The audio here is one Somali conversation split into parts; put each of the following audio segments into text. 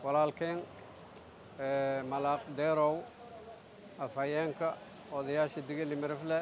walaalkeen malaaq deerow afhayeenka odayaasha digili mirifle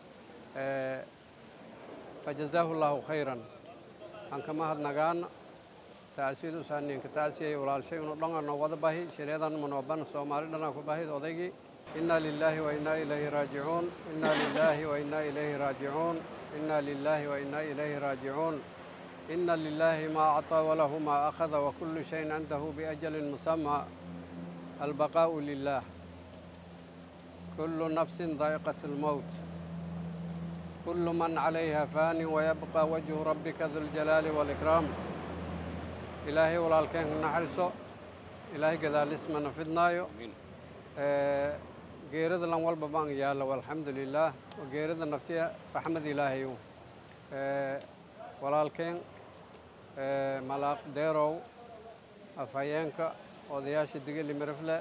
fajazaahu llaahu khayran aan ka mahadnagaana tacsiyad usaaninka tacsiyay walaalshay unu dhangana wada bahi shiryadan manooban soomaali dhanaa ku bahid odaygii inna lilaahi wa innaa ilayhi raajicuun inna lilaahi wa innaa ilayhi raajicuun inna lilaahi wa innaa ilayhi raajicuun inna lilaahi maa acطaa walahu maa akhada wa kullu shayin cindahu biajalin musammaa albaqaa'u lilaah kullu nafsin daa'iqat almowt kullu man calayha faanin wayabqa wajhu rabbika duljalaali waalikraam ilaahay walaalkeen ka naxariso ilaahay gadaalismana fidnaayo geerida lan walba baan yaalla walxamdu lilaah geerida naftiya raxmad ilaahayu walaalkeen malaaq deerow afhayeenka odayaasha digili mirifle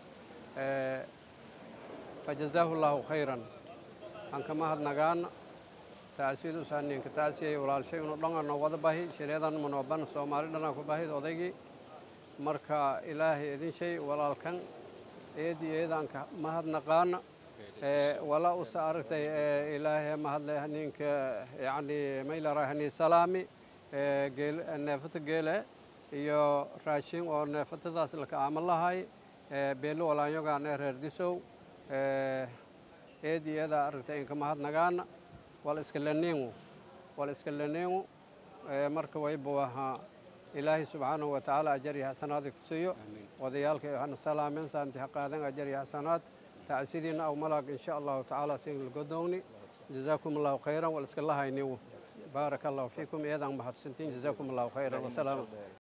fajazaahu llaahu khayran aan ka mahadnagaana tacsiyad usaaninka tacsiyay walaalshay unu dhangana wada bahi shiryadan manooban soomaali dhanaa ku bahid odaygii marka ilaahay idin shay walaalkan eedi eedaanka mahadnaqaana wala usa aragtay ilaahay mahadle haninka yacni maylara hani salaami geel neefata geele iyo raashin oo neefatadaas laka aaman lahay beelo walaanyogaane reer disow eedi eedaa aragtay inka mahadnagaana wal iska laniingu wal iska laniingu marka wayba wahaa ilaahay subxaanahu wa tacaala ajar iyo xasanaad ku siiyo odayaalka hana salaamen saanti ha qaadan ajar iyo xasanaad tacsidiina aw malaag insha allahu tacaala sin lagodowni jazaakum allahu khayran wal iska lahaynigu baaraka allahu fiikum iyadaan mahadsantiin jazaakum allahu khayran wasalaam